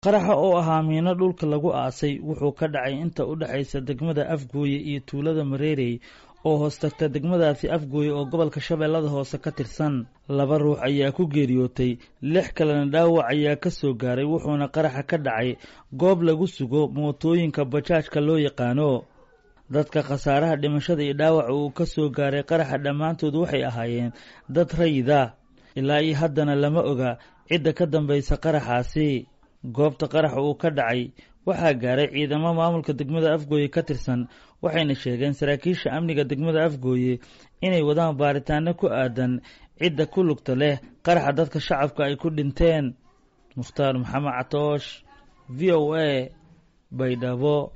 qaraxa oo ahaa miino dhulka lagu aasay wuxuu ka dhacay inta u dhexaysa degmada afgooye iyo tuulada mareerey oo hoos tagta degmadaasi afgooye oo gobolka shabeellada hoose ka tirsan laba ruux ayaa ku geeriyootay lix kalena dhaawac ayaa ka soo gaaray wuxuuna qaraxa ka dhacay goob lagu sugo mootooyinka bajaajka loo yaqaano dadka khasaaraha dhimashada iyo dhaawaca uu ka soo gaaray qaraxa dhammaantood waxay ahaayeen dad rayida ilaa iyo haddana lama oga cidda ka dambaysa qaraxaasi goobta qaraxa uu ka dhacay waxaa gaaray ciidamo maamulka degmada afgooye ka tirsan waxayna sheegeen saraakiisha amniga degmada afgooye inay wadaan baaritaano ku aadan cidda ku lugta leh qaraxa dadka shacabka ay ku dhinteen mukhtaar maxamed catoosh v o a baydhabo